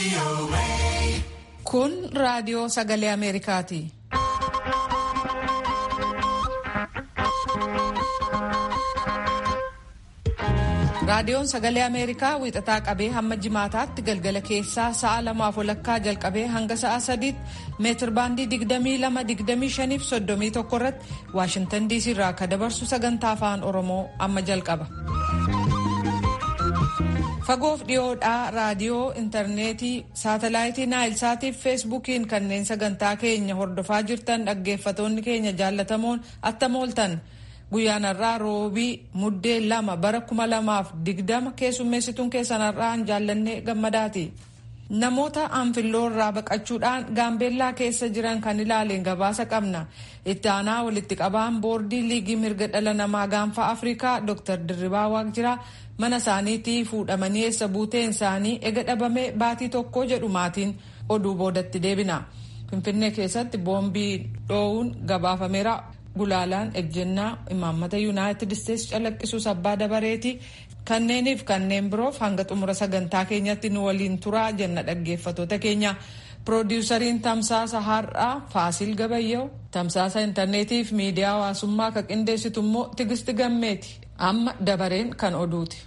Kun raadiyoo sagalee Ameerikaati. Raadiyoon sagalee Ameerikaa wiixataa qabee hamma jimaataatti galgala keessaa sa'a lamaaf walakkaa jalqabee hanga sa'a sadiitti meetir baandii 22-25 fi 31 irratti Waashintan DC irraa akka dabarsu sagantaa afaan Oromoo amma jalqaba. Fagoof dhiyoodhaa raadiyoo, intarneetii, saatalaayitii naayilsaatii fi feesbuukiin kanneen sagantaa keenya hordofaa jirtan dhaggeeffatoonni keenya jaallatamoon attam ooltan. Guyyaan har'aa roobii muddee lama bara kuma lamaaf digdama keessummeessituun keessan har'aan jaallannee gammadaati. Namoota anfilloo irraa baqachuudhaan gaambeellaa keessa jiran kan ilaaleen gabaasa qabna. Itti aanaa walitti qabaan boordii liigii mirga dhala namaa gaanfa Afrikaa Dr. Dirribaa Waaqjiraa mana isaaniitii fuudhamanii eessa buuteen isaanii ega dhabamee baatii tokko jedhu maatiin oduu boodatti deebina. Finfinnee keessatti boombii dhoowuun gabaafameera. Gulaalaan ejjennaa imaammata yuunaayitid isteetsi calaqqisuus abbaa dabareeti. Kanneeniif kanneen biroof hanga xumura sagantaa keenyatti nu waliin turaa jenna dhaggeeffatoota keenya. Piroodiwusariin tamsaasa har'aa Faasil Gabayyoo tamsaasa intarneetii fi miidiyaa hawaasummaa kan qindeessitu immoo Tigisti Gammeeti. Amma dabareen kan oduuti.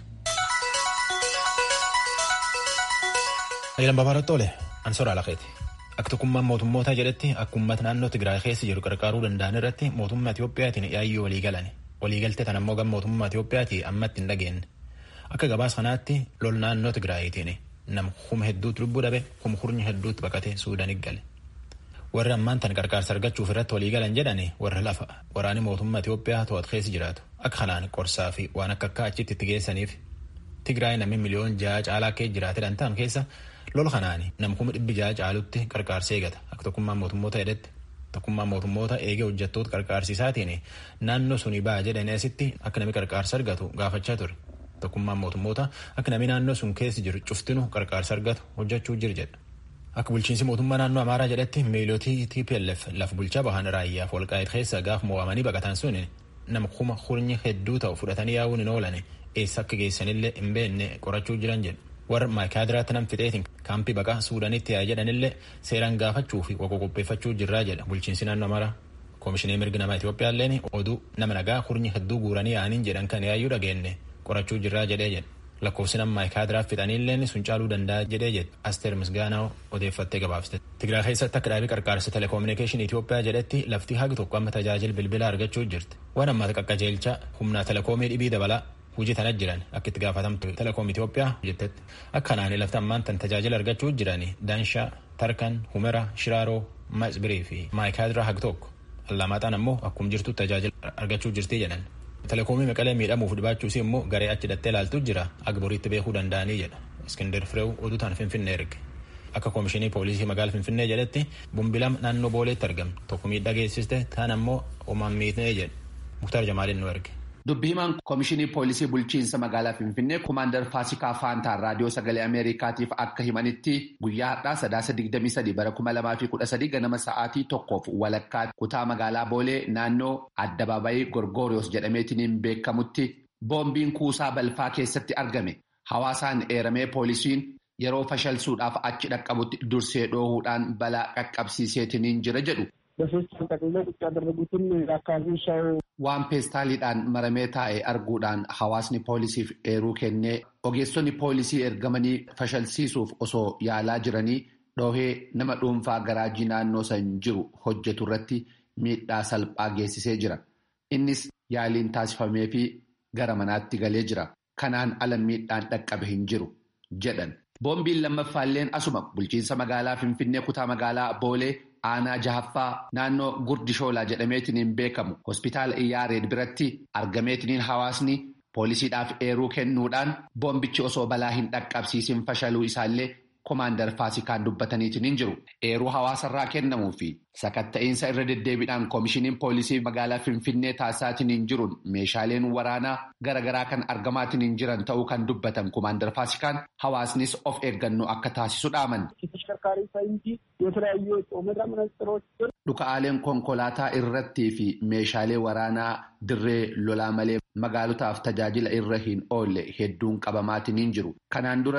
Ayilan Babaaratti oole Ansoora Alaqeeti. Akka tokkummaan mootummootaa jedhetti akka uummata naannoo Tigraay keessa jiru gargaaruu danda'an irratti mootummaa Itiyoophiyaatiin yaayyoo walii galan. Waliigaltee tan ammoo gama mootummaa Itiyoophiyaati ammatti hin dhageenye. Akka gabaas kanaatti lol naannoo Tigraayitiin nama kuma hedduutu lubbuu dhabe kuma hurni hedduutti baqatee Suudaan gale. Warri ammaan tan gargaarsa argachuuf irratti walii galan jedhani warra lafa waraanni mootummaa Itiyoophiyaa to'atu keessa jiraatu. Akka kanaan qorsaa fi waan akka akka achitti itti geessaniif Tigraay namni miliyoon ja'a caalaa kee jiraate dhantaan keessa lola kanaani nam kuma dhibbi ja'a caalutti qarqaarsa eegata akka tokkummaan mootummoota jedhetti tokkummaan mootummoota eegee hojjettoota qarqaarsiisaatiin naannoo suni ba'a jedhanii asitti akka namni qarqaarsa argatu gaafachaa ture tokkummaan mootummoota akka namni naannoo sun keessa jiru cuftinu qarqaarsa argatu hojjechuu jira jedha. Akka bulchiinsi mootummaa naannoo Amaaraa jedhetti miilootii TPLF lafa bulchaa bahan raayyaaf walqaa'eet keessa gaaf mo'amanii baqatan sun nama kuma hurnyi hedduu ta'u fudhatanii yaa'uun hin oolan eessa akka geessanillee hin beekne qorachuu jiran jedhu. warra maayikaadiraatti nam fixeetiin kaampii baqaa suudaanitti yaa jedhanillee seeraan gaafachuu fi qoqqoo qopheeffachuu jirraa jedha bulchiinsi naannoo Amaaraa. Koomishinii mirgi namaa Itiyoophiyaalleen oduu nama nagaa hurnyi hedduu guuranii yaa'aniin jedhan kan yaayyuu dhageenne qorachuu jirraa jedhee jedha. Lakkoofsi nama maayikaadiraaf fixaniilleen sun caaluu danda'a jedhee jedha. Asteer Misgaanaa odeeffattee gabaafte. Tigraay keessatti akka dhaabii qarqaarsa teleekoominikeeshinii Itiyoophiyaa jedhetti lafti hagi tokko amma tajaajila bilbilaa argachuu jirti. Waan ammaa qaqqajeelcha humnaa teleekoomii dhibii dabalaa hojii tana jiran akka itti gaafatamtu telekoom Itoophiyaa jettetti akka kanaan lafti ammaan tan tajaajila argachuu jiran Daanshaa, Tarkan, Humera, Shiraaroo, Maasbirii fi Maayikaadiraa hagi tokko. Allamaaxaan ammoo akkuma jirtu tajaajila argachuu jirti jedhan. Telekoomii maqalee miidhamuuf dhibaachuus immoo garee achi dhattee ilaaltu jira agboriitti beekuu danda'anii jedha. Iskindir Fireew oduu tan Finfinnee erge. Akka koomishinii poolisii magaala Finfinnee jedhetti bumbilam naannoo booleetti argame tokko miidhaa geessiste taan ammoo homaan miidhee jedhe. Muktaar Jamaaliin nu erge. Dubbi himaan Koomishinii Poolisii Bulchiinsa Magaalaa Finfinnee Kumaandar Faasikaa Faantaan Raadiyoo Sagalee Ameerikaatiif akka himanitti guyyaa har'aa sadaasa 23 bara 2013 ganama sa'aatii tokkoof walakkaa kutaa magaalaa Boolee naannoo Addabaabayii Gorgoriyoos jedhameetiin beekamutti boombiin kuusaa balfaa keessatti argame. Hawaasaan eeramee poolisiin yeroo fashalsuudhaaf achi dhaqqabutti dursee dhoohuudhaan balaa qaqqabsiiseetiin jira jedhu. በሶስት ጠቅልለው ቁጭ ያደረጉትን የአካባቢው ሰው waan peestaaliidhaan maramee taa'e arguudhaan hawaasni poolisiif eeruu kennee ogeessonni poolisii ergamanii fashalsiisuuf osoo yaalaa jiranii dhoohee nama dhuunfaa garaajii naannoo san jiru hojjetu irratti miidhaa salphaa geessisee jira. Innis yaaliin taasifamee fi gara manaatti galee jira. Kanaan ala miidhaan dhaqqabe hin jiru jedhan. Boombiin lammaffaalleen asuma bulchiinsa magaalaa Finfinnee kutaa magaalaa Boolee aanaa jahaffaa naannoo gurdi shoolaa jedhameetiin beekamu hospitaala iyyaareed biratti argameetiin hawaasni poolisiidhaaf eeruu kennuudhaan boombichi osoo balaa hin dhaqqabsiisin fashaluu isaallee komaandar faasikaan dubbataniitiin jiru eeruu hawaasarraa kennamuu fi sakatta'iinsa irra deddeebiidhaan koomishiniin poolisii magaalaa finfinnee taasisaatiin jiruun meeshaaleen waraanaa garaagaraa kan argamaatiin jiran ta'uu kan dubbatan komaandar faasikaan hawaasnis of eeggannoo akka taasisu dhaaman. Dhuka'aaleen konkolaataa irrattii fi meeshaalee waraanaa dirree lolaa malee magaalotaaf tajaajila irra hin oolle hedduun qabamaatiin jiru. Kanaan duras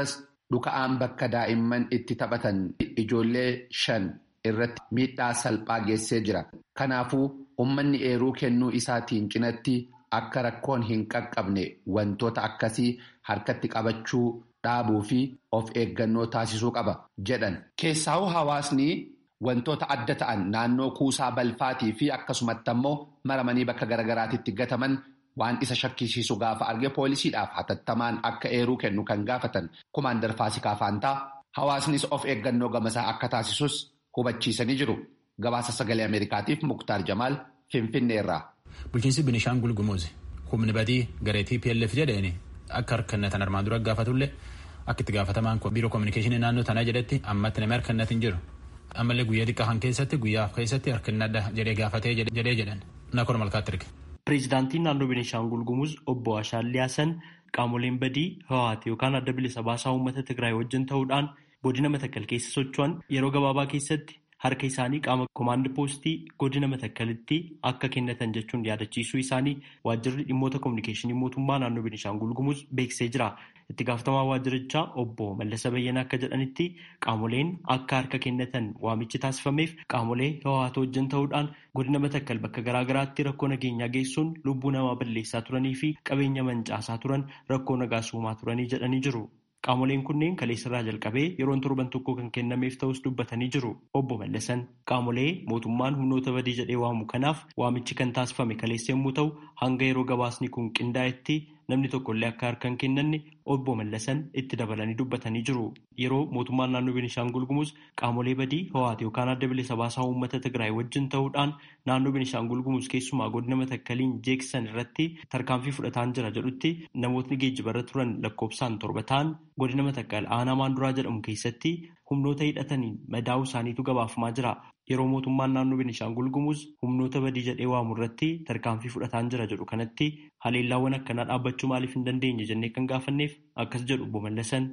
dhuka'aan bakka daa'imman itti taphatan ijoollee shan irratti miidhaa salphaa geessee jira. Kanaafuu uummanni eeruu kennuu isaatiin cinatti akka rakkoon hin qaqqabne wantoota akkasii harkatti qabachuu dhaabuu fi of eeggannoo taasisuu qaba jedhan. Keessaawuu hawaasni wantoota adda ta'an naannoo kuusaa balfaatii fi akkasumatti ammoo maramanii bakka garagaraatitti gataman waan isa shakkisiisu gaafa arge poolisiidhaaf hatattamaan akka eeruu kennu kan gaafatan kumaandar Faasikaa Faantaa hawaasnis of eeggannoo gamasaa akka taasisus hubachiisanii jiru. Gabaasa sagalee Ameerikaatiif Muktaar Jamaal Finfinneerraa. Bulchiinsi Binishaangul Gumuz humni badii gareetii PLF jedheen akka harkannatan armaan dura gaafatullee akka itti gaafatamaan biiroo koominikeeshinii naannoo tanaa jedhetti ammatti namni harkannat hin jiru. Ammallee guyyaa xiqqaa kan keessatti guyyaa keessatti harkannadha jedhee gaafatee jedhee jedhan nakor malkaatti erge. Pireezidaantiin naannoo Binishaangul Gumuz obbo Ashaallee Hasan qaamoleen badii Hawaati yookaan adda bilisa baasaa uummata Tigraay wajjin ta'uudhaan godina Matakkal keessa socho'an yeroo gabaabaa keessatti harka isaanii qaama koomaand poostii godina Matakkalitti akka kennatan jechuun yaadachiisuu isaanii waajjirri dhimmoota koominikeeshinii mootummaa naannoo Binishaangul Gumuz beeksisee jira. Itti gaafatamaa waajjirichaa obbo Mallasa Bayyanaa akka jedhanitti qaamoleen akka harka kennatan waamichi taasifameef qaamolee Hawaati wajjin ta'uudhaan godina Matakkal bakka garaagaraatti rakkoo nageenyaa geessuun lubbuu namaa balleessaa turanii fi qabeenya mancaasaa turan rakkoo nagaa uumaa turanii jedhanii jiru. Qaamoleen kunneen kaleessarraa jalqabee yeroon torban tokko kan kennameef ta'us dubbatanii jiru. Obbo Mallasan qaamolee mootummaan humnoota badii jedhee waamu kanaaf waamichi kan taasifame kaleessa yommuu ta'u hanga yeroo gabaasni kun qindaa'etti namni tokkollee akka harka hin kennanne obbo Mallasan itti dabalanii dubbatanii jiru. Yeroo mootummaan naannoo Binishaangul Gumuz qaamolee badii Hawaati yookaan adda bilisa baasaa uummata Tigraay wajjin ta'uudhaan naannoo Binishaangul Gumuz keessumaa godina Matakkaliin jeeksisan irratti tarkaanfii fudhataan jira jedhutti namootni geejjibarra turan lakkoofsaan torba ta'an godina Matakkal aanaa maanduraa jedhamu keessatti humnoota hidhataniin madaa'uu isaaniitu gabaafamaa jira. Yeroo mootummaan naannoo Binishaangul Gumuz humnoota badii jedhee waamu irratti tarkaanfii fudhataan jira jedhu kanatti haleellaawwan akkanaa dhaabbachuu maaliif hin dandeenye jennee kan gaafanneef akkas jedhu obbo Mallasan.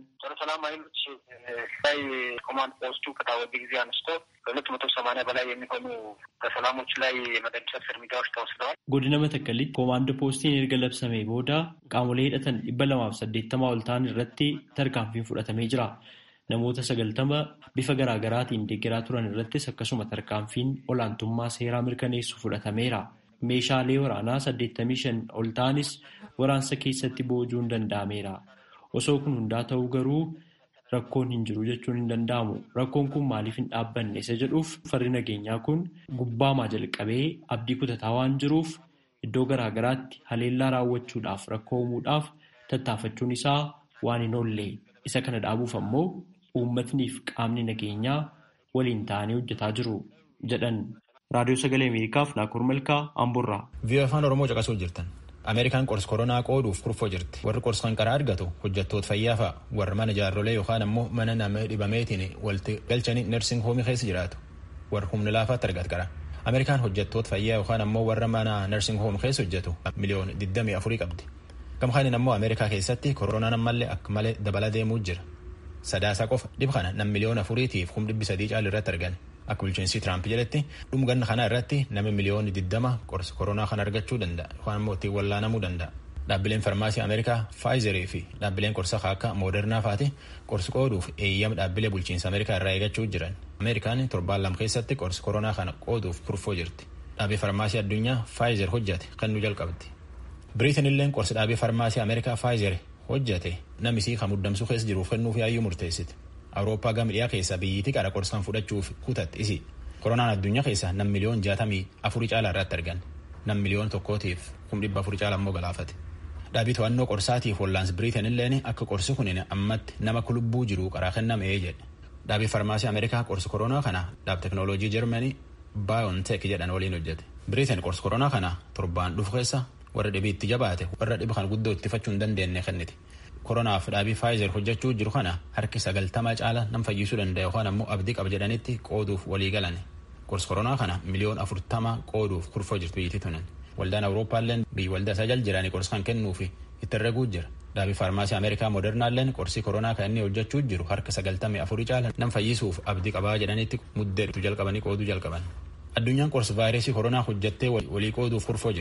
ላይ ኮማንድ ፖስቱ ከታወጀ ጊዜ አንስቶ ከሁለት መቶ ሰማንያ በላይ የሚሆኑ በሰላሞች ላይ የመደምሰስ እርምጃዎች ተወስደዋል። godina matakkalitti koomaand poostiin erga labsamee booda qaamolee hidhatan dhibba lamaaf saddeettamaa ol ta'an irratti tarkaanfiin fudhatamee jira. Namoota sagaltama bifa garaagaraatiin deeggaraa turan irrattis akkasuma tarkaanfiin olaantummaa seeraa mirkaneessu fudhatameera. Meeshaalee waraanaa saddeettamii shan ol ta'anis waraansa keessatti boojuun danda'ameera. Osoo kun hundaa ta'uu garuu rakkoon hin jiru jechuun hin danda'amu. Rakkoon kun maaliif hin dhaabbanne isa jedhuuf farri nageenyaa kun gubbaamaa jalqabee abdii kutataa waan jiruuf iddoo garaagaraatti haleellaa raawwachuudhaaf rakkoo uumuudhaaf tattaafachuun isaa waan hin oolle. Isa kana dhaabuuf ammoo uummatniif qaamni nageenyaa waliin ta'anii hojjetaa jiru jedhan. Raadiyoo Sagalee Ameerikaaf Naakoor Malkaa Amboorraa. Vii'oo afaan Oromoo caqasuu jirtan. Ameerikaan qorsa koronaa qooduuf kurfoo jirti. Warri qorsa kan karaa argatu hojjettoota fayyaa fa'a. Warra mana jaarrolee yookaan ammoo mana nama dhibameetiin walitti galchanii nersing hoomii keessa jiraatu. Warra humna laafaatti argatu qara. Ameerikaan hojjettoota fayyaa yookaan ammoo warra mana nersing hoomii keessa hojjetu miliyoona 24 qabdi. Gamkaaniin ammoo Ameerikaa keessatti koronaan ammallee akka malee dabala deemuu jira. Sadaasa qofa dhib kana nam miliyoona afuriitiif kum dhibbi sadii caalu irratti argan. Akka bulchiinsi Tiraamp jedhetti dhumganna kana irratti namni miliyoonni diddama qorsa koronaa kana argachuu danda'a yookaan ammoo ittiin wallaanamuu danda'a. Dhaabbileen farmaasii Ameerikaa Faayizerii fi dhaabbileen qorsa akka Moodernaa faati qorsi qooduuf eeyyama dhaabbilee bulchiinsa Ameerikaa irraa eegachuu jiran. Ameerikaan torbaan lama keessatti qorsi koronaa kana qooduuf kurfoo jirti. Dhaabbii farmaasii addunyaa Faayizer hojjate kan nu jalqabdi. Biriitin illee qorsi dhaabbii farmaasii Ameerikaa Faayizer hojjate namisii kan muddamsuu keessa jiruuf kennuuf yaayyuu murteessite. Awurooppaa gama dhiyaa keessa biyyiitii qara qorsaan fudhachuuf kutatti isi. Koronaan addunyaa keessa nam miliyoon jaatamii afurii caalaa irratti argan. Nam miliyoon tokkootiif kum dhibba afurii caalaa immoo galaafate. Dhaabii to'annoo qorsaatiif hollaans biriitin illeen akka qorsi kunin ammatti nama lubbuu jiru qaraa kennamee jedhe. Dhaabii farmaasii Ameerikaa qorsi koronaa kana dhaab teknooloojii Jarmanii Baayoonteek jedhan waliin hojjete. Biriitin qorsi koronaa kana torbaan dhufu keessa warra dhibii itti jabaate warra dhiba kan guddoo ittifachuu hin dandeenye kenniti. Koronaaf dhaabii Faayizer hojjechuu jiru kana harki sagaltama caala nam fayyisuu danda'a yookaan ammoo abdii qaba jedhanitti qooduuf walii galan. Qorsi koronaa kana miliyoon afurtama qooduuf kurfoo jirtu biyyitti tunan. Waldaan Awurooppaalleen biyyi waldaa isaa jal jiranii qorsi kan kennuufi itti herreguu jira. Dhaabii faarmaasii Ameerikaa Moodernaalleen qorsii koronaa kan inni hojjechuu jiru harka sagaltamii afurii caala nam fayyisuuf abdii qabaa jedhanitti muddee jalqabanii qooduu jalqaban. Addunyaan qorsi vaayirasii koronaa hojjettee walii qooduuf kurfoo jirti.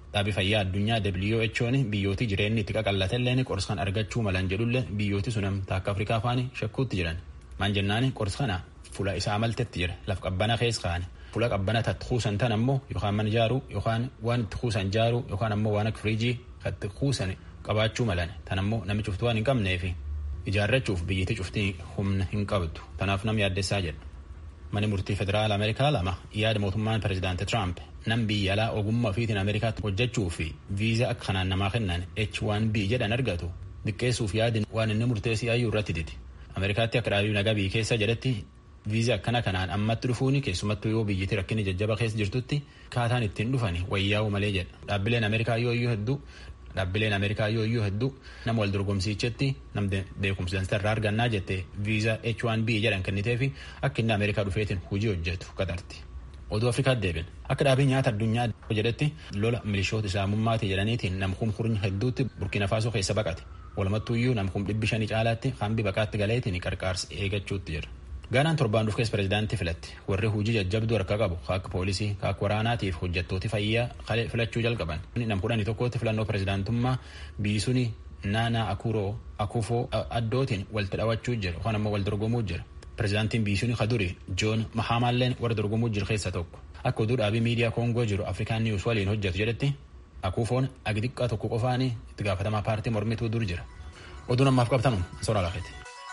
Dhaabii fayyaa addunyaa WHO'n biyyootii jireenyi itti qaqallatalleen qorsa kan argachuu malan jedhullee biyyooti sun akka Afrikaa faani shakkuutti jiran. Maan jennaan qorsa kana fuula isaa maltetti jira laf qabbana keessa kaa'ani. Fuula qabbana tatti kuusan tan ammoo yookaan mana ijaaruu yookaan waan itti kuusan ijaaruu yookaan ammoo waan akka firiijii itti kuusan qabaachuu malan tan ammoo namni cuftu waan hin qabneefi ijaarrachuuf biyyatti cuftii humna hin qabdu tanaaf nam yaaddessaa jedha. Mani murtii federaala Ameerikaa lama yaada mootummaan pirezidaanti Tiraamp nam biyya alaa ogummaa ofiitiin Ameerikaatti hojjechuu fi viizaa akka kanaan namaa kennan H1B jedhan argatu diqqeessuuf yaadin waan inni murteessii ayyuu irratti didi. Ameerikaatti akka dhaabii nagaa biyya keessa jedhetti viizaa akkana kanaan ammatti dhufuuni keessumattuu yoo biyyatti rakkinni jajjaba keessa jirtutti kaataan ittiin dhufani wayyaa'u malee jedha. Dhaabbileen Ameerikaa yoo iyyuu hedduu dhaabbileen Ameerikaa yoo iyyuu hedduu nama wal dorgomsiichetti nam beekumsa irraa argannaa jette viizaa H1B jedhan kennitee fi akka inni Ameerikaa dhufeetiin hojii hojjetu qatarti. Oduu Afrikaatti deebin akka dhaabii nyaata addunyaa jedhetti lola milishoota islaamummaati jedhaniitiin namkum kurnya hedduutti Burkina Faasoo keessa baqate. Walumattuu iyyuu namkum dhibbi shanii caalaatti hambi baqaatti galeetiin qarqaarsa eeggachuutti jira. Gaanaan torbaan dhuuf keessa pirezidaantii filatti warri hojii jajjabduu harka qabu akka poolisii akka waraanaatiif hojjettooti fayyaa filachuu jalqaban. Nam kudhanii tokkotti filannoo pirezidaantummaa biyyi suni naanaa akuroo akufoo addootiin walitti dhawachuu jira yookaan ammoo wal dorgomuu jira. Pirezidaantiin biyyi suni kaduri Joon Mahamaalleen warra dorgomuu jiru keessa tokko. Akka oduu dhaabii miidiyaa Koongoo jiru Afrikaan Niwus waliin hojjetu jedhetti akufoon agi xiqqaa tokko qofaanii itti gaafatamaa paartii mormituu dur jira. Oduun ammaaf qabtanu soraa laafeeti.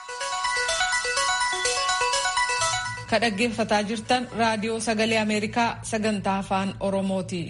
Ka dhaggeeffataa jirtan raadiyoo sagalee Ameerikaa sagantaa afaan Oromooti.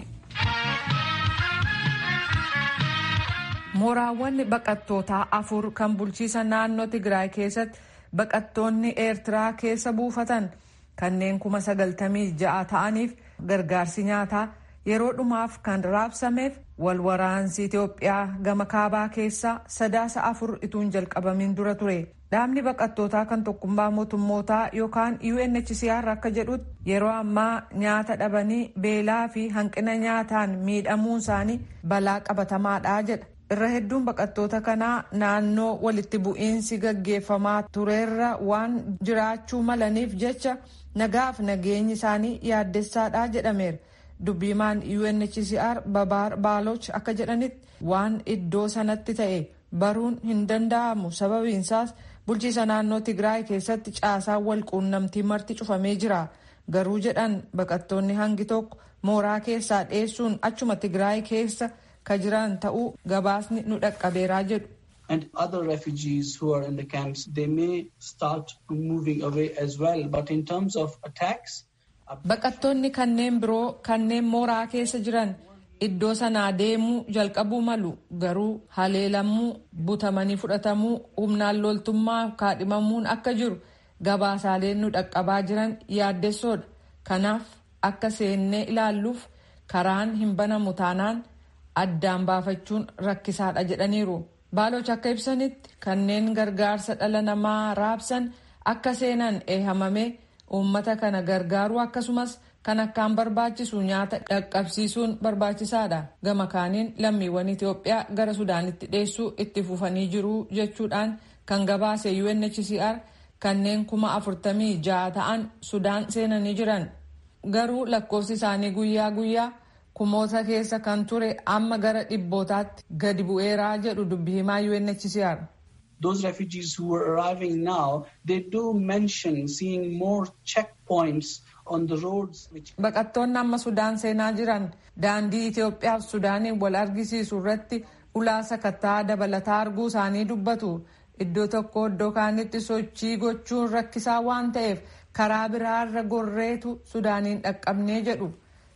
Mooraawwan baqattootaa afur kan bulchiisa naannoo Tigraay keessatti baqattoonni Eertiraa keessa buufatan kanneen kuma sagaltamii ja'a ta'aniif gargaarsi nyaataa yeroo dhumaaf kan raabsameef wal waraansi Itoophiyaa gama kaabaa keessaa sadaasa afur ituun jalqabamiin dura ture. Dhaabni baqattootaa kan tokkummaa mootummootaa yookaan UNHCR akka jedhutti yeroo ammaa nyaata dhabanii beelaa fi hanqina nyaataan miidhamuun isaanii balaa qabatamaadha jedha. Irra hedduun baqattoota kanaa naannoo walitti bu'iinsi gaggeeffamaa tureerra waan jiraachuu malaniif jecha nagaaf nageenyi isaanii yaaddessaadha jedhameera. Dubbiimaan UNHCR Babaar Baaloch akka jedhanitti waan iddoo sanatti ta'e baruun hin danda'amu sababiinsaas bulchiisa naannoo Tigraay keessatti caasaan wal quunnamtii marti cufamee jira. Garuu jedhan baqattoonni hangi tokko mooraa keessaa dheessuun achuma Tigraay keessa ka jiran ta'uu gabaasni nu dhaqqabeeraa jedhu. And other refugees who are in the camps, they may start moving away as well. But in terms of attacks, Baqattoonni kanneen biroo kanneen mooraa keessa jiran iddoo sanaa deemuu jalqabuu malu garuu haleelamuu butamanii fudhatamuu humnaan loltummaa kaadhimamuun akka jiru gabaasaaleen nu dhaqqabaa jiran yaaddessoodha. Kanaaf akka seennee ilaalluuf karaan hin banamu taanaan addaan baafachuun rakkisaadha jedhaniiru. Baaloch akka ibsanitti kanneen gargaarsa dhala namaa raabsan akka seenan eehamame uummata kana gargaaruu akkasumas kan akkaan barbaachisu nyaata dhaqqabsiisuun barbaachisaadha. Gama kaaniin lammiiwwan Itoophiyaa gara Sudaanitti dheessuu itti fufanii jiru jechuudhaan kan gabaase UNHCR kanneen kuma afurtamii ja'a ta'an Sudaan seenanii jiran. Garuu lakkoofsi isaanii guyyaa guyyaa kumoota keessa kan ture amma gara dhibbootaatti gadi bu'eeraa jedhu dubbi himaa UNHCR. those refugees who are arriving now, they do mention seeing more checkpoints on the roads. Which... Baqattoonni amma Sudaan seenaa jiran daandii Itoophiyaa fi Sudaaniin wal argisiisu irratti ulaa sakattaa dabalataa arguu isaanii dubbatu. Iddoo tokko iddoo kaanitti sochii gochuun rakkisaa waan ta'eef karaa biraarra gorreetu Sudaaniin dhaqqabnee jedhu.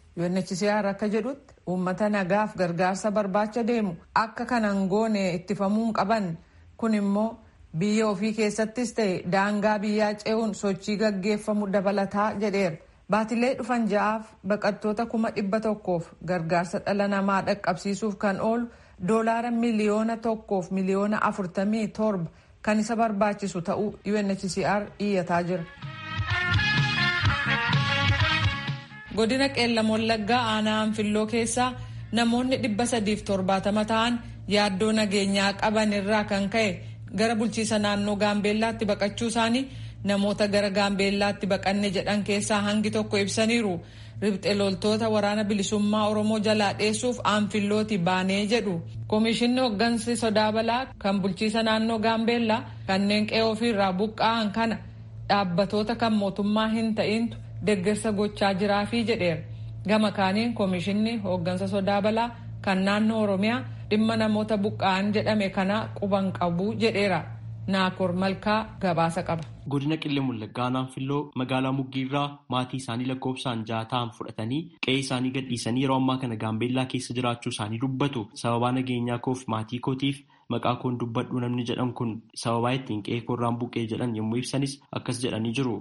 UNHCR akka jedhutti uummata nagaaf gargaarsa barbaacha deemu akka kanan goone ittifamuun qaban. kun immoo biyya ofii keessattis ta'e daangaa biyyaa ce'uun sochii gaggeeffamu dabalataa jedheera. Baatilee dhufan ja'aaf baqattoota kuma dhibba tokkoof gargaarsa dhala namaa dhaqqabsiisuuf kan oolu doolaara miliyoona tokkoof miliyoona afurtamii torba kan isa barbaachisu ta'uu UNHCR iyyataa jira. Godina qeellam wallaggaa aanaa anfilloo keessaa namoonni dhibba sadiif torbaatama ta'an yaaddoo nageenyaa qaban irraa kan ka'e gara bulchiisa naannoo gaambeellaatti baqachuu isaanii namoota gara gaambeellaatti baqanne jedhan keessaa hangi tokko ibsaniiru. ribxe loltoota waraana bilisummaa oromoo jalaa dheessuuf aanfillooti baanee jedhu koomishinni hooggansi sodaa balaa kan bulchiisa naannoo gaambeellaa kanneen qe'ee ofiirraa buqqa'an kana dhaabbatoota kan mootummaa hin ta'intu deeggarsa gochaa jiraafii jedheera gama kaaniin koomishinni hooggansa sodaa balaa kan naannoo oromiyaa dhimma namoota buqqa'an jedhame kana quban qabu jedheera naakoor malkaa gabaasa qaba. godina qillee wallaggaa aanfilloo magaalaa muggiirraa maatii isaanii lakkoofsaan ja'a ta'an fudhatanii qe'ee isaanii gadhiisanii yeroo ammaa kana gaambeellaa keessa jiraachuu isaanii dubbatu sababaa nageenyaa koof maatii kootiif maqaa koon dubbadhu namni jedhan kun sababaa ittiin qe'ee koorraan buqqee jedhan yommuu ibsanis akkas jedhanii jiru.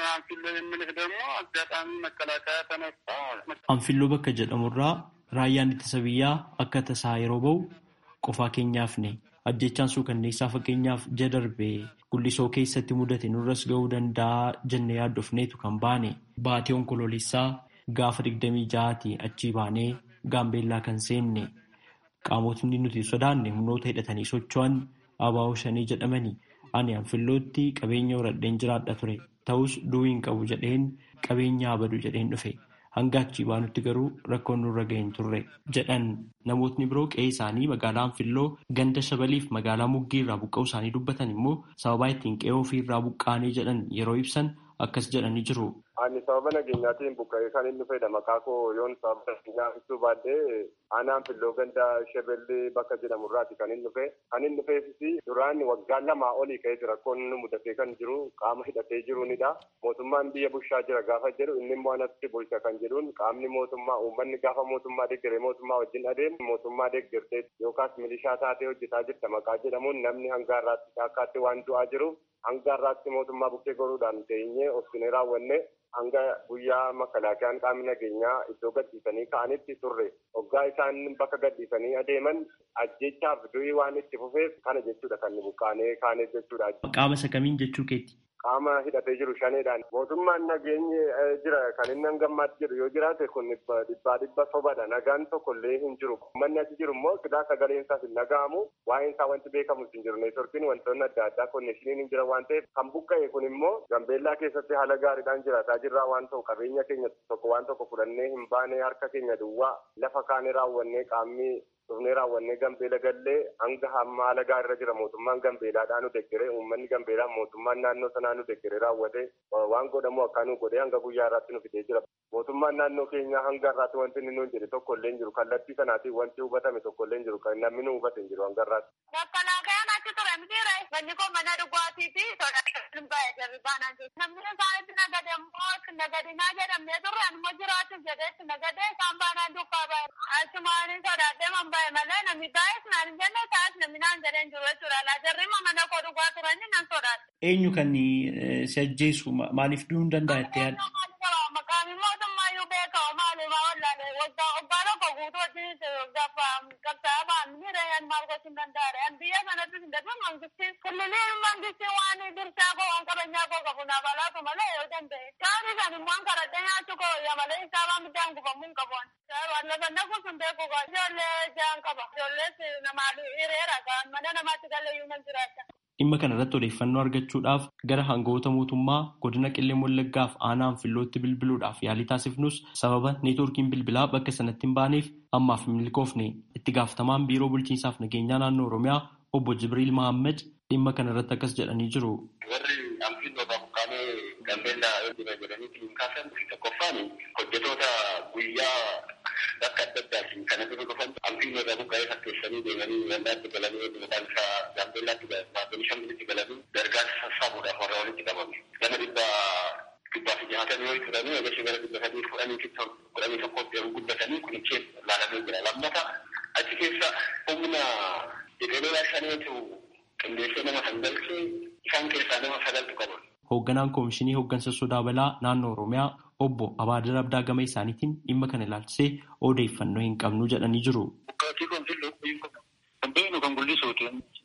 anfilloo bakka jedhamurraa raayyaan ittisa biyyaa akka tasaa yeroo ba'u qofaa keenyaafne ajjechaan suukanneessaa fakkeenyaaf ji'a darbee gullisoo keessatti mudate nurras ga'uu danda'a jennee yaaddofneetu kan baane baatee onkoloolessaa gaafa digdamii ja'aati achii baanee gaambeellaa kan seenne qaamotni nuti sodaanne humnoota hidhatanii socho'an abaa'oo shanii jedhamani ani anfillootti qabeenya horadheen jiraadha ture ta'us du'uu hin qabu jedheen qabeenya abadu jedheen dhufe. hanga achii baanutti garuu rakkoon nurra ga'een turre jedhan namootni biroo qe'ee isaanii magaalaa anfilloo ganda shabaliif magaalaa muggii irraa buqqa'uu isaanii dubbatan immoo sababaa ittiin qe'ee ofii irraa buqqaanee jedhan yeroo ibsan akkas jedhanii jiru. Ani sababa nageenyaatiin buqqa'ee kan inni fayyada maqaa koo yoon sababa nageenyaa ibsuu baadhee aanaa anfilloo ganda shabellee bakka jedhamurraati kan inni dhufe kan inni dhufeefis duraan waggaa lamaa olii ka'ee rakkoon mudatee kan jiru qaama hidhatee jiruunidha. Mootummaan biyya bulchaa jira gaafa jedhu inni immoo anatti bulcha kan jedhuun qaamni mootummaa uummanni gaafa mootummaa deeggaree mootummaa wajjin adeemu mootummaa deeggartee yookaas milishaa taatee hojjetaa jirta maqaa jedhamuun namni hanga har'aatti shaakkaatti waan du'aa jiru hanga har'aatti mootummaa bukkee goruudhaan teenyee obsinee raawwanne hanga guyyaa makalaakiyaan qaamni nageenyaa iddoo gadhiisanii ka'anitti turre hoggaa isaan bakka gadhiisanii adeeman ajjechaaf du'ii waan itti fufeef kana jechuudha kan nu buqqaanee kaaneef jechuudha. Qaama isa kamiin jechuu keetti? Qaama hidhatee jiru shaneedhaan mootummaan nageenyi jira kan inni hangammaatti jedhu yoo jiraate kun dhibbaa dhibba sobadha nagaan tokkollee hin jiru manni achi jiru immoo silaa sagaleen isaas hin dhaga'amu waa'een isaa wanti beekamu hin jiru neetworkiin wantoonni adda addaa konneeshiniin hin jiran waan ta'eef kan buqqa'e kun immoo gambeellaa keessatti haala gaariidhaan jiraataa jirraa waan ta'u qabeenya keenya tokko waan tokko fudhannee hin baane harka keenya duwwaa lafa kaanee raawwannee qaamni dhufnee raawwannee gambeela gallee hanga hamma haala gaariirra jira mootummaan gambeelaadhaan nu deggere uummanni gambeelaa mootummaan naannoo sanaa nu deggere raawwate waan godhamu akka nu godhee hanga guyyaa irraatti nu fidee jira mootummaan naannoo keenyaa hanga irraatti wanti inni nuun jedhe tokko illee hin jiru kallattii sanaatiin wanti hubatame tokko illee hin jiru kan namni nu hubate hin jiru hanga irraatti. Makkalaakayaan achi ture mitiire manni kun mana dhugaatii fi sodaa baay'ee jarri baanaan jiru. Namni isaanitti nagade immoo nagadinaa jedhamee turre anuma jiraachuuf jedheetti nagadee isaan baanaan duukaa baay'ee. Achumaanii sodaadhee man baay'ee malee namni baay'ees naan hin jenne taa'es namni naan jedhee hin jiru jechuudha. Laa jarri mana koo dhugaa turani nan sodaadhe. Eenyu kan si ajjeesu maaliif du'uu hin danda'a jettee yaadda? Maqaan mootummaa iyyuu beekamu maaliif wallaalee waggaa waggaa tokko guutuu wajjin gaafa qabsaa'aa ba'an miidhaan maal gochuun danda'aadha. Biyya sanatti hin darbe mangistiin kulliliin mangistiin waan dirsaa koo waan qabeenyaa koo qabu naaf alaatu malee yoo danda'e. Taa'anii kan immoo karadhee nyaachuu koo yaa malee isaabaa middaan gubamuu hin qabu. Lafa nafu sun beeku koo ijoollee jaan qaba. Ijoollees namaa hiriira mana namaatti galee iyyuu nan jiraata. Dhimma kana irratti odeeffannoo argachuudhaaf gara hangawoota mootummaa godina qillee wallaggaaf aanaa anfillootti bilbiluudhaaf yaalii taasifnus sababa neetwoorkiin bilbilaa bakka sanatti hin baaneef ammaaf hin milkoofne itti gaafatamaan biiroo bulchiinsaaf nageenyaa naannoo oromiyaa obbo Jibriil Mahammed dhimma kana irratti akkas jedhanii jiru. Warri anfilloodhaaf qaamee gambeellaa yoo jedhanii hin kaasan tokkoffaan hojjetoota guyyaa bakka adda addaatiin kan irra dhufan anfilloodhaa buqqa'ee fakkeessanii deemanii waldaatti galanii maqaan isaa gambeellaatti baatanii shambilitti galanii gargaarsa sassaabuudhaaf warra walitti qabame. Nama dhibba dhibbaa fi jaatamii yoo turanii eegasii gara dhibba sadii fudhanii fi kudhanii tokkotti yeroo guddatanii kunichee laalamee jira. Lammata achi keessa humna jedhee shaneetu qindeessee nama sangalchee isaan keessaa nama sagaltu qaban. Hoogganaan Koomishinii Hooggansa Sodaa Balaa Naannoo Oromiyaa obbo Abaadir Abdaa gama isaaniitiin dhimma kana ilaalchisee odeeffannoo hin qabnu jedhanii jiru. Bukkaatii kan fillu kan beeknu kan guldisuuti.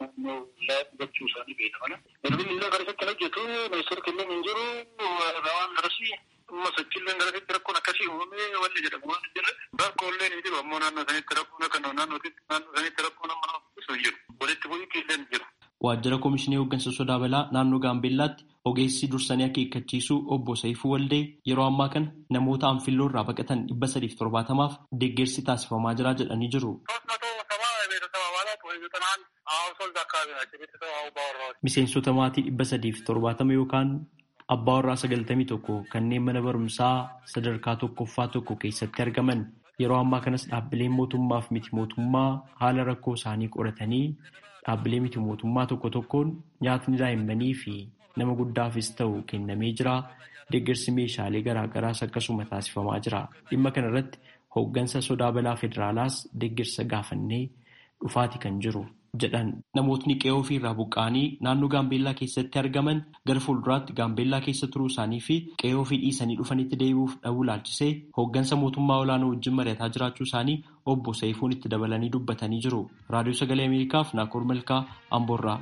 Gochuu isaanii beekama. Bilbilli illee garasitti hojjetu ministeera kennan hin jiru waan garasii amma sochiillee garasitti rakkoon akkasii uumamee wanni jedhamu waan hin jirre rakkoollee ni jiru ammoo naannoo sanitti rakkoon akka naannootti naannoo sanitti rakkoon amma nama hin jiru. Walitti bu'iitti illee ni jiru. Waajjira Koomishinii Hooggansa Sodaa Balaa naannoo Gaambeellaatti Ogeessi dursanii akeekkachiisuu obbo Saifuu Waldee yeroo ammaa kana namoota anfilloo irraa baqatan dhibba sadiif torbaatamaaf deeggarsi taasifamaa jira jedhanii jiru. Miseensota maatii dhibba sadiif torbaatama yookaan abbaa warraa sagaltamii tokko kanneen mana barumsaa sadarkaa tokkoffaa tokko keessatti argaman yeroo ammaa kanas dhaabbileen mootummaaf miti mootummaa haala rakkoo isaanii qoratanii dhaabbilee miti mootummaa tokko tokkoon nyaatni daa'immanii fi nama guddaafis ta'u kennamee jira. Deeggarsi meeshaalee garaagaraas akkasuma taasifamaa jira. Dhimma kana irratti hooggansa sodaa balaa federaalaas deeggarsa gaafannee dhufaati kan jiru jedhan namootni qe'oo ofii irraa buqqa'anii naannoo gaambeellaa keessatti argaman gara fuulduraatti gaambeellaa keessa turuu isaanii fi qe'oo ofii dhiisanii dhufanitti deebi'uuf dhabuu laalchisee hooggansa mootummaa olaanoo wajjin mari'ataa jiraachuu isaanii obbo Saifuun itti dabalanii dubbatanii jiru. Raadiyoo Sagalee Ameerikaaf Naakoor Malkaa Amboorraa.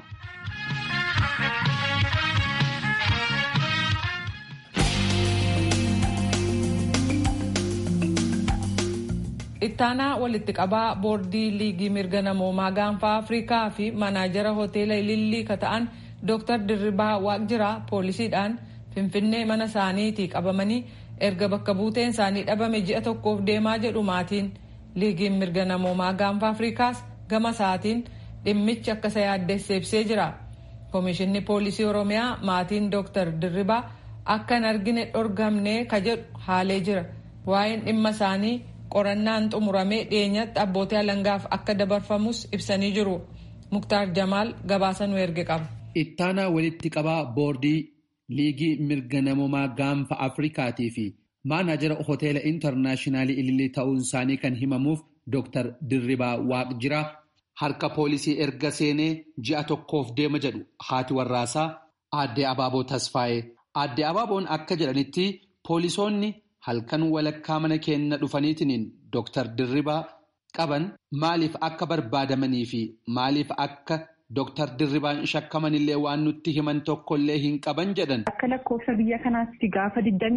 ittaanaa walitti qabaa boordii liigii mirga namoomaa gaanfaa afrikaa fi manaajara hoteela ilillii ka ta'an dooktar dirribaa waaqjiraa poolisiidhaan finfinnee mana isaaniitii qabamanii erga bakka buuteen isaanii dhabame ji'a tokkoof deemaa jedhu maatiin liigiin mirga namoomaa gaanfaa afrikaas gama isaatiin dhimmichi akka isa yaaddeesse ibsee jira koomishinni poolisii oromiyaa maatiin dooktar dirribaa akka hin argine dhorgamne ka jedhu haalee jira waa'een dhimma isaanii qorannaan xumuramee dhiyeenyatti abbootii alangaaf akka dabarfamus ibsanii jiru muktaar jamaal gabaasa nu erge qaba. ittaanaa walitti qabaa boordii liigii mirga namoomaa gaanfa afrikaatii fi maanaajara hoteela intarnaashinaali ilillii ta'uun isaanii kan himamuuf dooktar dirribaa waaqjiraa harka poolisii erga seenee ji'a tokkoof deema jedhu haati warraasaa aadde abaaboo tasfaa'ee aadde abaaboon akka jedhanitti poolisoonni. halkan walakkaa mana keenya dhufaniitiin Dooktar Dirribaa qaban maaliif akka barbaadamanii fi maaliif akka Dooktar Dirribaan shakkamanillee waan nutti himan tokkollee hin qaban jedhan. Akka lakkoofsa biyya kanaatti gaafa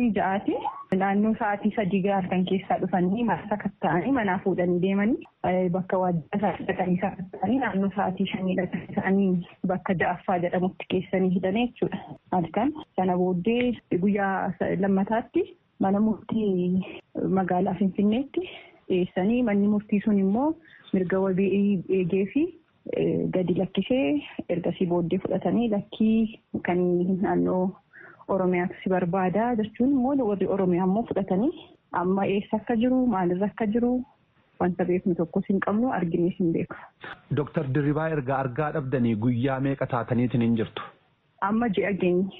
26 naannoo sa'aatii sadii halkan keessaa dhufanii marsa katta'anii manaa fuudhanii deemanii bakka waajjira hidhatanii katta'anii naannoo sa'aatii shanii ta'anii bakka ja'affaa jedhamutti keessanii hidhanii jechuudha. Halkan sana booddee guyyaa lammataatti. Mana murtii magaalaa Finfinneetti dhiyeessanii manni murtii sun immoo mirga wabii eegee fi gadi lakkisee ergasii booddee fudhatanii lakkii kan naannoo Oromiyaatu si barbaada jechuun immoo warri Oromiyaa immoo fudhatanii amma eessa akka jiru maalirra akka jiru wanta beeknu tokkos hin qabnu arginees hin beeku. Dooktar Dirribaa erga argaa dhabdanii guyyaa meeqa taataniitiin hin jirtu? Amma ji'a geenye.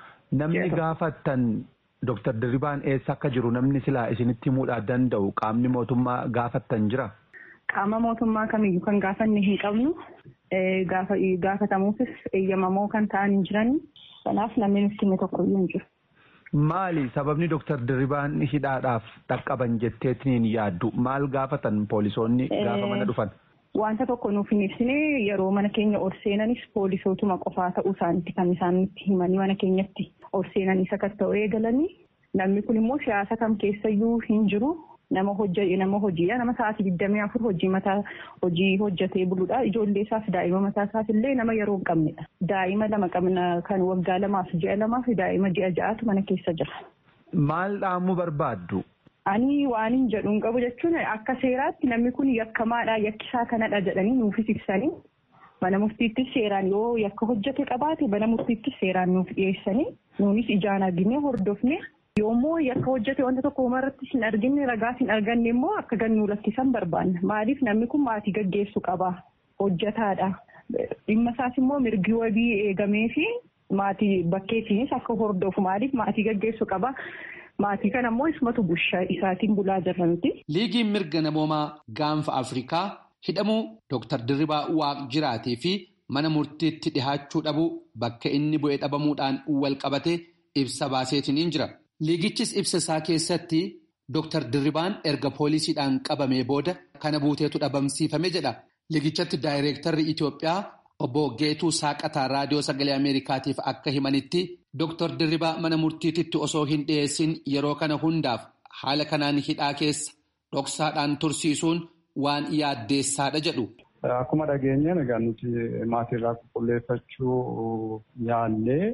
Namni gaafattan. Dooktar Dirribaan eessa akka jiru namni silaa isinitti himuudhaa danda'u qaamni mootummaa gaafattan jira? Qaama mootummaa kamiyyuu kan gaafanne hin qabnu gaafatamuufis eeyyamamoo kan ta'an hin jiran kanaaf namni nutti hime tokkoyyuu hin jiru. Maali sababni Dooktar Dirribaan hidhaadhaaf dhaqqaban jetteetiin yaaddu maal gaafatan poolisoonni gaafa mana dhufan? Wanta tokko nuuf hin ibsine yeroo mana keenya ol seenanis poolisootuma qofaa ta'uu isaaniitti kan isaan nutti himanii mana keenyatti ol seenanii sakatta'uu eegalanii namni kun immoo siyaasa kam keessayyuu hin jiru nama nama hojiidha nama sa'aatii digdamii afur hojii mataa hojii hojjetee buluudha ijoollee isaaf daa'ima mataa isaaf illee nama yeroo hin qabnedha daa'ima lama qabna kan waggaa lamaaf ji'a lamaaf daa'ima ji'a ja'atu mana keessa jira. Maal dhaamuu barbaaddu? Ani waan hin jedhu hin qabu jechuun akka seeraatti namni kun yakkamaadha yakkisaa kanadha jedhanii nuufis ibsanii mana murtiittis seeraan yoo yakka hojjete qabaate mana murtiittis seeraan nuuf dhiyeessanii nuunis ijaan argine hordofne yoommoo yakka hojjete wanta tokko irratti hin arginne ragaas hin arganne immoo akka gannuu lakkisan barbaanna maaliif namni kun maatii gaggeessu qaba hojjetaadha dhimma isaas immoo mirgi wabii eegamee fi maatii bakkeetiinis akka hordofu maaliif maatii gaggeessu qaba. Maatii kana immoo isumatu bushaa isaatiin bulaa jirra miti. Liigiin mirga namoomaa gaanfa Afrikaa hidhamuu Dooktar Dirribaa Waaqjiraatii fi mana murtiitti dhihaachuu dhabuu bakka inni bu'ee dhabamuudhaan wal qabate ibsa baaseetiin jira. Liigichis ibsa isaa keessatti Dooktar Dirribaan erga poolisiidhaan qabamee booda kana buuteetu dhabamsiifame jedha. Liigichatti daayireektarri Itoophiyaa obbo Geetuu Saaqataa Raadiyoo Sagalee Ameerikaatiif akka himanitti Dooktar Dirribaa mana murtiititti osoo hin dhiyeessin yeroo kana hundaaf haala kanaan hidhaa keessa dhoksaadhaan tursiisuun waan yaaddeessaadha jedhu. Akkuma dhageenyeen egaa nuti maatiirraa qulqulleeffachuu yaallee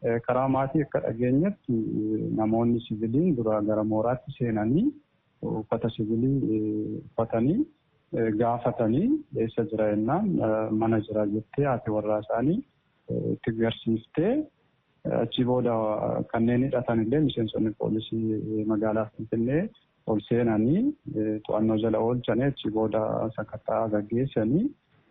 karaa maatii akka dhageenyatti namoonni siviiliin dura gara mooraatti seenanii uffata siviilii uffatanii gaafatanii eessa jira jennaan mana jira jettee haati warraa isaanii itti agarsiiftee achi booda kanneen hidhatan illee miseensonni poolisii magaalaa Finfinnee ol seenanii to'annoo jala oolchanii achi booda sakattaa gaggeessanii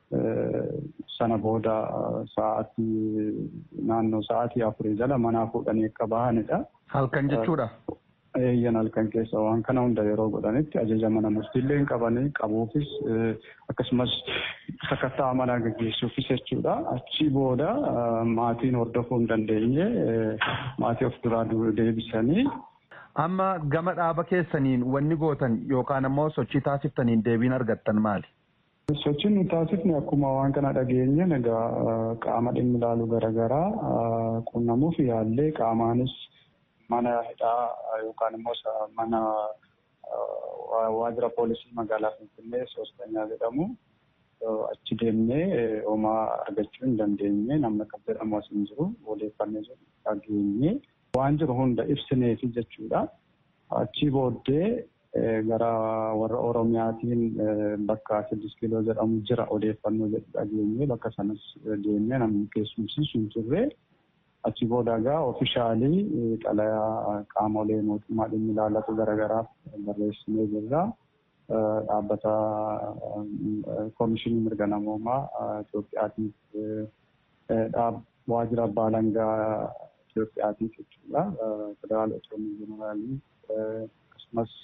sana booda sa'aatii naannoo sa'aatii afurii jala manaa fuudhanii akka bahanidha. Halkan jechuudha. Eeyyan halkan keessa waan kana hunda yeroo godhanitti ajaja mana murtiillee hin qabanii qabuufis akkasumas sakattaa manaa gaggeessuufis jechuudha. Achi booda maatiin hordofuu hin dandeenye maatii of duraa deebisanii. Amma gama dhaaba keessaniin wanni gootan yookaan ammoo sochii taasiftaniin deebiin argattan maali? Sochiin nu taasifne akkuma waan kana dhageenye egaa qaama dhimmi ilaalu garaagaraa qunnamuuf yaallee qaamaanis mana hidhaa yookaan immoo mana waajjira poolisii magaalaa Finfinnee soostanyaa jedhamu achi deemnee homaa argachuu hin dandeenye namni akka jedhamu as hin jiru odeeffannee jiru dhageenye waan jiru hunda ibsineefi jechuudha. Achi booddee gara warra Oromiyaatiin bakka siddis kiiloo jedhamu jira odeeffannoo jedhu dhageenye bakka sanas deemnee namni keessumsiisu hin turre. Achi booda egaa oofishaalii xalayaa qaamolee mootummaa dhimmi ilaallatu garaagaraaf barreessinee jirra. Dhaabbata koomishinii mirga namoomaa Itoophiyaatiif waajjira abbaa alangaa Itoophiyaatiif jechuudha. Federaal Otoomii Jeneraalii akkasumas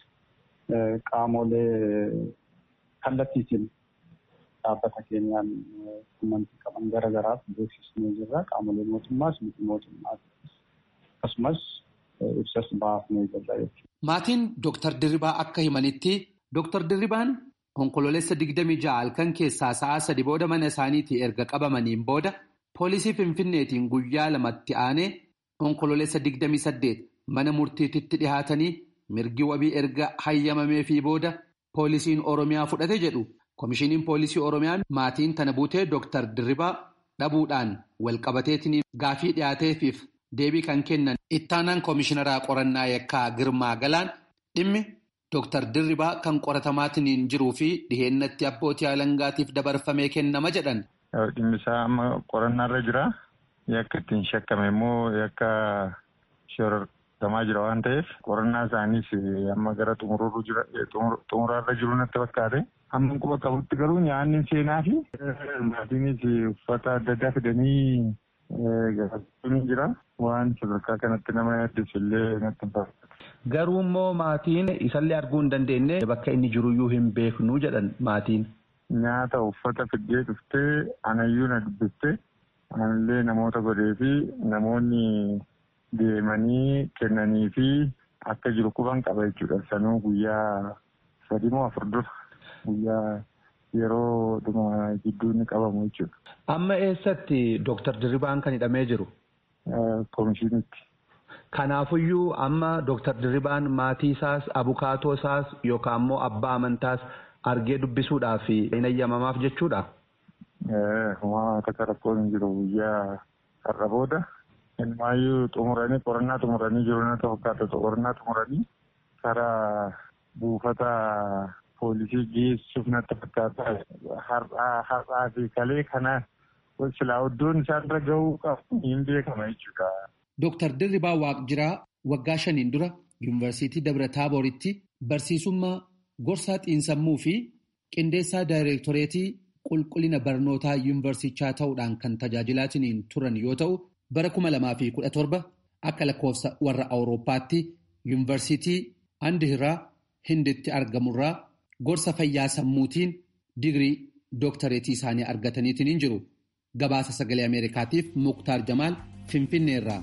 qaamolee kallattiitiin dhaabbata keenyaan quunnamtii qaban garaagaraaf beeksisnee jirra. Qaamolee mootummaas miti mootummaas akkasumas ibsas baafnee jirra jechuudha. Maatiin Dooktar Dirribaa akka himanitti Dooktar Dirribaan onkololeessa digdamii ja'a halkan keessaa sa'a sadi booda mana isaaniitii erga qabamaniin booda poolisii Finfinneetiin guyyaa lamatti aanee onkololeessa digdamii saddeet mana murtiititti dhihaatanii mirgi wabii erga hayyamameefii booda poolisiin Oromiyaa fudhate jedhu. Komishiniin poolisii Oromiyaa maatiin tana buutee Dooktar Dirribaa dhabuudhaan walqabateetiin gaafii dhiyaateefiif deebii kan kennan ittaanaan komishinaraa qorannaa yakkaa Girmaa Galaan dhimmi Dooktar Dirribaa kan qoratamaatiin jiruu fi dhiheennatti abbootii alangaatiif dabarfamee kennama jedhan. Dhimmi isaa amma qorannaarra jira. Yakka ittiin shakkame immoo yakka shorortamaa jira waan ta'eef qorannaa isaaniis amma gara xumuraarra jiru natti fakkaate. Amma quba qabutti garuu nyaanni seenaa fi maatiinis uffata adda addaa fidanii gaggeessuun jira. Waan sadarkaa kanatti nama yaaddeessu illee natti hin fakkaatu. Garuu immoo maatiin isallee arguu hin dandeenye bakka inni jiruyyuu hin beeknu jedhan maatiin. Nyaata uffata fiddee dhuftee anayyuu na dubbistee anallee namoota godhee fi namoonni deemanii kennanii fi akka jiru quban qaba jechuudha. Sanuu guyyaa sadii moo afur dura. guyyaa yeroo dhuma gidduu inni qabamu jechuudha. Amma eessatti Dooktar Dirribaan kan hidhamee jiru? Komishinitti. Kanaafuyyuu amma Dooktar Dirribaan maatii isaas abukaatoo isaas yookaan immoo abbaa amantaas argee dubbisuudhaaf hin eeyyamamaaf jechuudha. Uumamaa takka rakkoon hin jiru guyyaa har'a booda. Ilmaayyuu xumuranii qorannaa xumuranii jiru natti fakkaata qorannaa xumuranii karaa buufata poolisii geessuuf natti fakkaata. Har'aa fi kalee kana silaa iddoon isaanirra gahuu qabu hin beekama jechuudha. Dooktar Dirribaa Waaqjiraa waggaa shaniin dura Yuunivarsiitii Dabra Taabooritti barsiisummaa gorsaa xiinsammuu fi qindeessaa daayireektoreetii qulqullina barnootaa yuunivarsichaa ta'uudhaan kan tajaajilaatiin turan yoo ta'u bara kuma lamaa fi kudha torba akka lakkoofsa warra Awurooppaatti yuunivarsiitii Andihiraa Hinditti argamurraa gorsa fayyaa sammuutiin digirii dooktareetii isaanii argataniitiin hin jiru. Gabaasa sagalee Ameerikaatiif Muktaar Jamaal Finfinneerraa.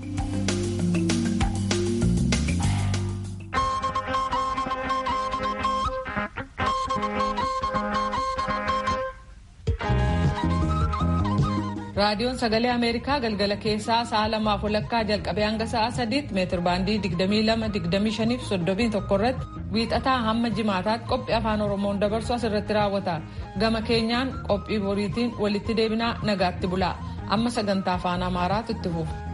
raadiyoon sagalee ameerikaa galgala keessaa sa'a lamaaf walakkaa jalqabee hanga sa'a sadiitti meetir baandii 22-25 fi 31 irratti wiixataa hamma jimaataatti qophii afaan oromoon dabarsu asirratti raawwata gama keenyaan qophii boriitiin walitti deebinaa nagaatti bulaa amma sagantaa afaan amaaraatu itti fufa.